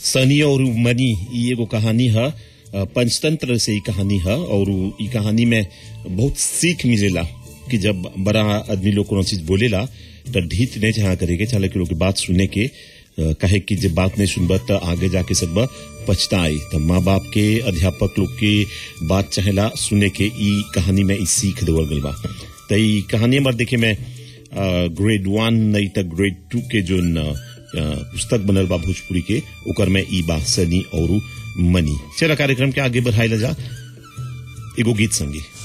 सनी और मनी ई एगो कहानी है पंचतंत्र से ई कहानी है और ई कहानी में बहुत सीख मिलेला कि जब बड़ा आदमी लोग कोनो चीज बोलेला तो ढीत नहीं चाह करेगे चाहे कि लोग की बात सुने के अ, कहे कि जब बात नहीं सुनबा तो आगे जाके सब पछताई तो माँ बाप के अध्यापक लोग के बात चाहेला सुने के ई कहानी में ई सीख देवल गइल बा तो ई कहानी हमार देखे में ग्रेड वन नहीं तो ग्रेड टू के जो पुस्तक बनल बा भोजपुरी के ओकर में ई बा सनी और मनी चला कार्यक्रम के आगे बढ़ाई जा एगो गीत संगी